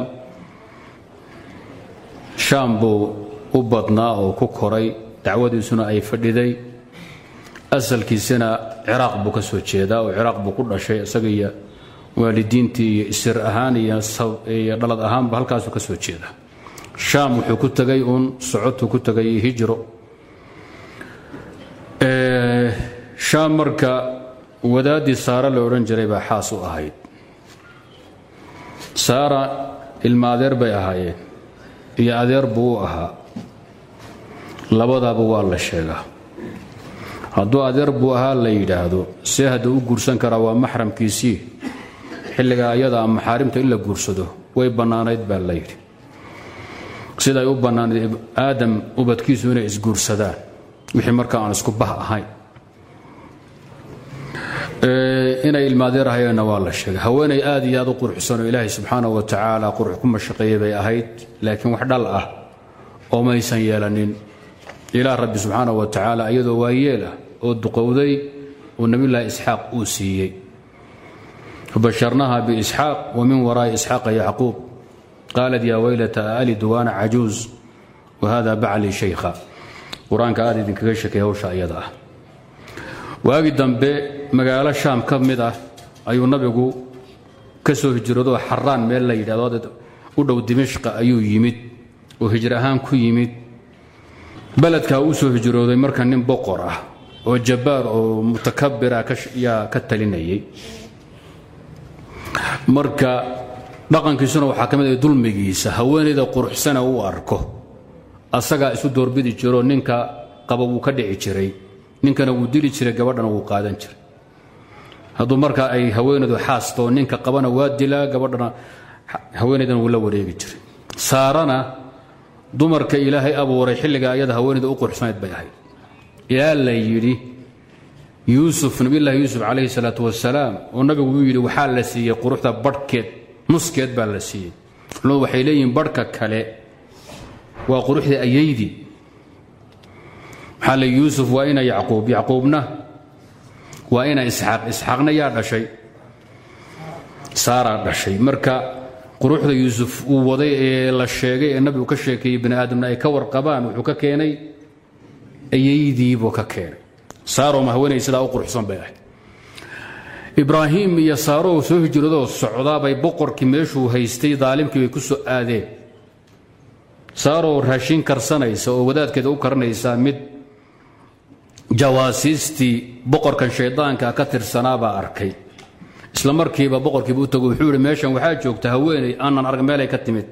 shaam buu u badnaa oo ku koray dacwadiisuna ay fadhiday asalkiisana ciraaq buu ka soo jeedaa oo ciraaq buu ku dhashay isaga iyo waalidiintii iyo isir ahaan iyo dhalad ahaanba halkaasuu ka soo jeeda shaam wuxuu ku tegay uun socotuu ku tegay hijro shaam marka wadaaddii saara la odhan jiray baa xaas u ahayd saara ilma adeer bay ahaayeen iyo adeer buu u ahaa labadaaba waa la sheegaa hadduu adeer buu ahaa la yidhaahdo see hadduu u guursan karaa waa maxramkiisii xilligaa ayadaa maxaarimta in la guursado way bannaanayd baa la yidhi siday u bannaanayd aadam ubadkiisu inay isguursadaan wixii markaa aan isku bah ahayn inay ilmaadeer ahayeenna waa la sheegay haweenay aad iyo aad u quruxsan oo ilaahay subxaana wa tacaala qurux ku mashaqeeyey bay ahayd laakiin wax dhal ah oo maysan yeelanin ilaah rabbi subxaana wa tacaala iyadoo waayeel ah oo duqowday uu nabiyulaahi isxaaq uu siiyey fabasharnaha biisxaaq wa min waraa'i isxaaqa yacquub qaalat yaa weylata aalidu waana cajuuz wa hada bacli shaykha qur-aanka aad idinkaga sheekay hawsha iyada ah waagi dambe magaalo shaam ka mid ah ayuu nabigu ka soo hijroodoo xaraan meel la yidhahdo u dhow dimishqa ayuu yimid oo hijr ahaan ku yimid beledkaa u soo hijrooday marka nin boqor ah oo jabbaar oo mutakabira yaa ka talinayay marka dhaqankiisuna waxaa ka mid ah dulmigiisa haweenayda quruxsana uu arko asagaa isu doorbidi jiroo ninka qaba wuu ka dhici jiray ninkana wuu dili jiray gabadhana wuu qaadan jiray hadduu marka ay haweenaydu xaasto ninka qabana waa dilaa gabadhana haweenaydana wuu la wareegi jiray saarana dumarka ilaahay abuuray xilliga ayada haweenayda u quruxsanayd bay ahayd ilaa la yidhi yuusuf nabiyullaahi yuusuf calayhi salaatu wasalaam oo nabigu uu yidhi waxaa la siiyey quruxda badhkeed nuskeed baa la siiyey culimadu waxay leeyihiin badhka kale waa quruxda ayaydii maxaa le yuusuf waa ina yacquub yacquubna waa ina isxaaq isxaaqna yaa dhashay saaraa dhashay marka quruxda yuusuf uu waday ee la sheegay ee nabigu ka sheekeeyey bini aadamna ay ka warqabaan wuxuu ka keenay ayaydiibuu ka keenay saaroma haweenay sidaa u quruxsan bay ahayd ibraahim iyo saaroo soo hijradoo socdaabay boqorkii meeshuu haystay daalimkii bay ku soo aadeen saaroo raashin karsanaysa oo wadaadkeeda u karanaysaa mid jawaasiistii boqorkan shaydaanka ka tirsanaabaa arkay isla markiiba boqorkiiba u tago wuxuu yihi meeshan waxaa joogta haweenay aanan arg meelay ka timid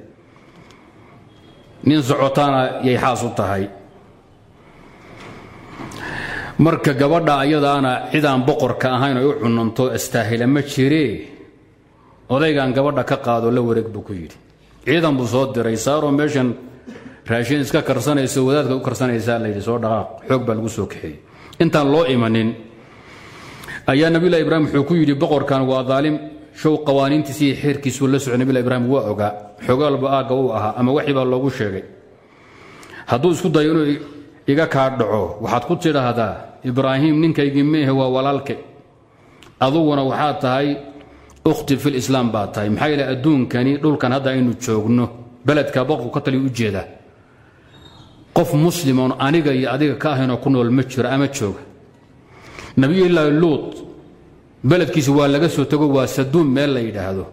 nin socotaana yay xaas u tahay marka gabadha ayadaana cidaan boqorka ahayn ay u cunanto astaahila ma jiree odaygan gabadha ka qaado la wareeg buu ku yidhi ciidan buu soo diray saaroo meeshan raashin iska karsanayso wadaadka u karsanaysaa layidhi soo dhaqaaq xoog baa lagu soo kaxeeyey intaan loo imanin ayaa nabilahi ibraahim wuxuu ku yidhi boqorkan waa daalim show qawaaniintiisi iyo xeerkiisuu la socay nabilahi ibraahim waa ogaa xogaalba aagga uu ahaa ama waxii baa loogu sheegay hadduu isku dayo inuu iga kaa dhaco waxaad ku tidhaahdaa ibraahim ninkaygii meehe waa walaalke aduguna waxaad tahay ukhti fil islaam baad tahay maxaa yeele adduunkani dhulkan hadda aynu joogno beledka boqorku ka taliya ujeeda qof muslimoon aniga iyo adiga ka ahaynoo ku nool ma jiro ama jooga nabiyullaahi luut beledkiisa waa laga soo tago waa saduum meel la yidhaahdo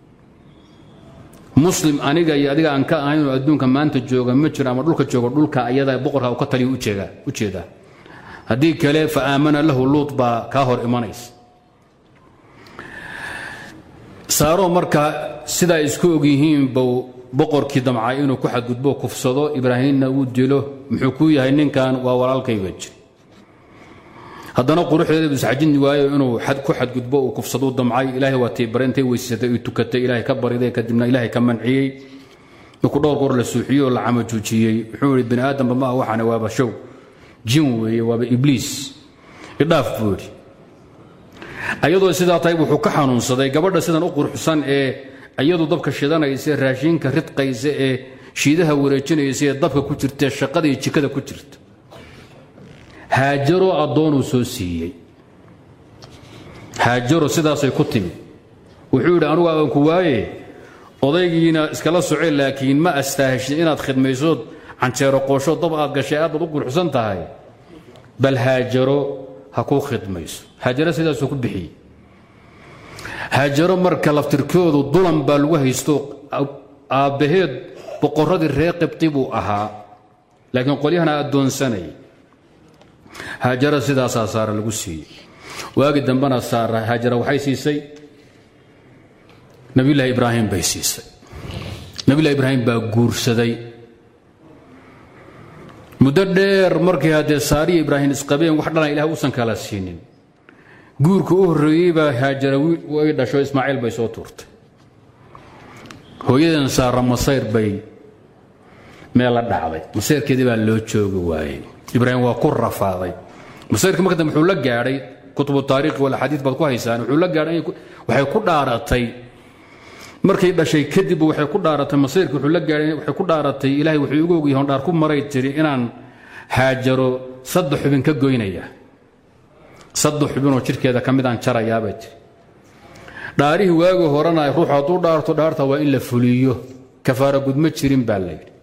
muslim aniga iyo adiga aan ka ahaynoo adduunka maanta jooga ma jiro ama dhulka jooga dhulka ayada boqorka ka taliya ujeeda haddii kale fa aamana lahu luut baa kaa hor imanaysa saaroo marka sidaa isku ogyihiin buu boqorkii damcay inuu ku xadgudbo kufsado ibraahimna uu dilo muxuu ku yahay ninkan waa walaalkayba jir haddana quruxdeeda isxajin waayo inuu ku xadgudbo uu kufsaduu damcay ilaahay waa tiibarentay weysatay uu tukatay ilaahay ka bariday kadibna ilaahay ka manciyey markuu dhowr goor la suuxiyey oo la camajuujiyey wuxuu yidhi bini aadamba ma ah waxaana waaba show jin weeye waaba ibliis idhaaf buu yidhi ayadoo sidaa tahay wuxuu ka xanuunsaday gabadha sidan u quruxsan ee iyadu dabka shidanaysa raashinka ridqaysa ee shiidaha wareejinaysa ee dabka ku jirtae shaqada iyo jikada ku jirta haajaro addoonuu soo siiyey haajaro sidaasay ku timid wuxuu yidhi anugu aan ku waaye odaygiina iskala soce laakiin ma astaahishid inaad khidmaysood canjeero qoosho dab aad gashay aad baad u quruxsan tahay bal haajaro ha kuu khidmayso haajaro sidaasuu ku bixiyey haajaro marka laftirkoodu dulan baa lagu haysto aabbaheed boqorradii reer qibti buu ahaa laakiin qolyahana addoonsanayay haajaro sidaasaa saara lagu siiyey waagi dambena saara haajara waxay siisay nabiyullaahi ibraahim bay siisay nabiyullahi ibraahim baa guursaday muddo dheer markii haddee saariya ibraahim isqabeen wax dhalan ilaah uusan kala siinin guurka u horreeyey baa haajara way dhasho ismaaciil bay soo tuurtay hooyadan saara masayr bay meel la dhacday masayrkeedii baa loo joogi waayey ibraahim waa ku rafaaday masayrka marka dambe wuxuu la gaadhay kutubu taariikhi wal axaadiid baad ku haysaan wuxuu la gaadhay waxay ku dhaaratay markay dhashay kadib waxay ku dhaaratay masayrka wuxuu la gaadhay waxay ku dhaaratay ilaahay wuxuu igu ogyahay dhaar ku maray tiri inaan haajaro saddex xubin ka goynaya saddex xubinoo jidhkeeda ka mid aan jarayaabay tiri dhaarihii waagi horena ruuxu hadduu dhaarto dhaarta waa in la fuliyo kafaara gudma jirin baa la yidhi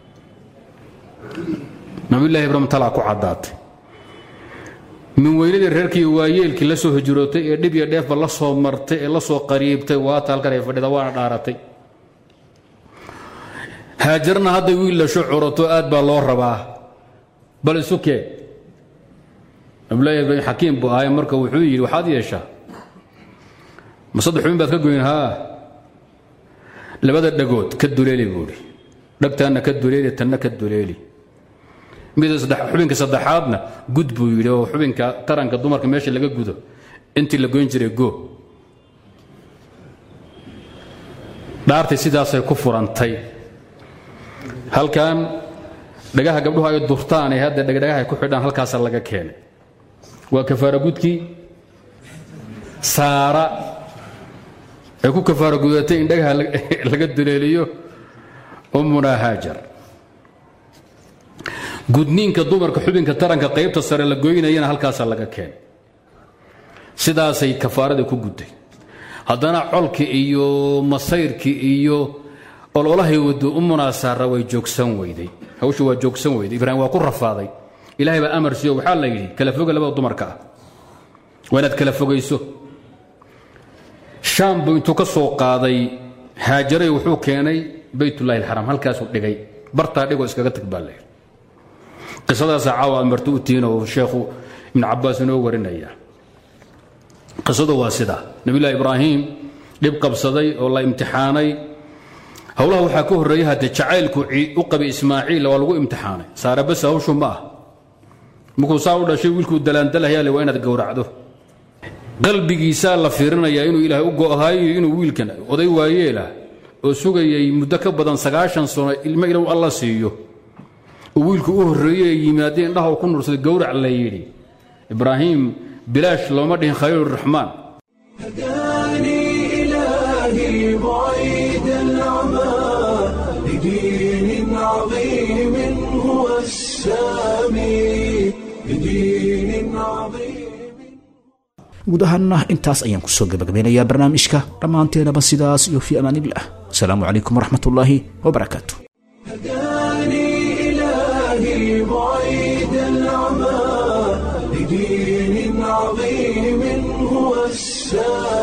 nabiyullahi ibraahim talaa ku caddaatay min weynadii reerkii waayeelkii la soo hijrootay ee dhib iyo dheefba la soo martay ee la soo qariibtay waata halkan ay fadhida waana dhaaratay haajarna hadday wiil lasho curato aad baa loo rabaa bal isu kee nabiyullahi ibraahim xakiim buu ahay marka wuxuu yidhi waxaad yeeshaa ma saddex xubin baad ka goyn haa labada dhagood ka duleeli buu idhi dhagtaanna ka duleeli tanna ka duleeli mida xubinka saddexaadna gud buu yidhi oo xubinka taranka dumarka meesha laga gudo intii la goyn jiray go dhaartay sidaasay ku furantay halkan dhagaha gabdhuhu ay durtaan ee hadda dhagdhagaha ay ku xidhaan halkaasa laga keenay waa kafaara gudkii saara ay ku kafaara gudatay in dhagaha laga duleeliyo ummunaa haajar gudniinka dumarka xubinka taranka qaybta sare la goynayana halkaasa laga keenay sidaasay kafaaradii ku gudday haddana colkii iyo masayrkii iyo ololahay wado u munaasaara way joogsan weyday hawshu waa joogsan weyday ibraahim waa ku rafaaday ilaahay baa amar siiyo waxaa la yidhi kala foga labada dumarka ah waa inaad kala fogayso shaam buu intuu ka soo qaaday haajaray wuxuu keenay baytullahi alxaraam halkaasuu dhigay bartaa dhigoo iskaga tag baa layidhi qisadaasa caawa amartu u tihiin oo sheekhu ibnu cabaas inoo warinaya qisadu waa sida nabiyullahi ibraahim dhib qabsaday oo la imtixaanay howlaha waxaa ka horreeya haddee jacaylku u qabay ismaaciil waa lagu imtixaanay saare bas hawshu ma ah markuu saa u dhashay wiilkuu dalaandalahayaale waa inaad gowracdo qalbigiisaa la fiirinayaa inuu ilaahay u go'ahayo inuu wiilkan oday waayeelah oo sugayay muddo ka badan sagaashan sano ilmo inuu alla siiyo oo wiilku u horreeyey ee yimaadee indhaha ku nursaday gowrac la yidhi ibraahim bilaash looma dhihin khaliiluraxmaan هداني إلهي بعيد العمى لدين عظيم هو السامي لدين عظيم guud ahaanna intaas ayaan kusoo gabagabeynayaa barnaamijka dhammaanteenaba sidaas iyo fii amaanillah asalaamu calaykum waraxmatullaahi wabarakaatu هداني إلهي بعيد العمى لدين عظيم هو السامي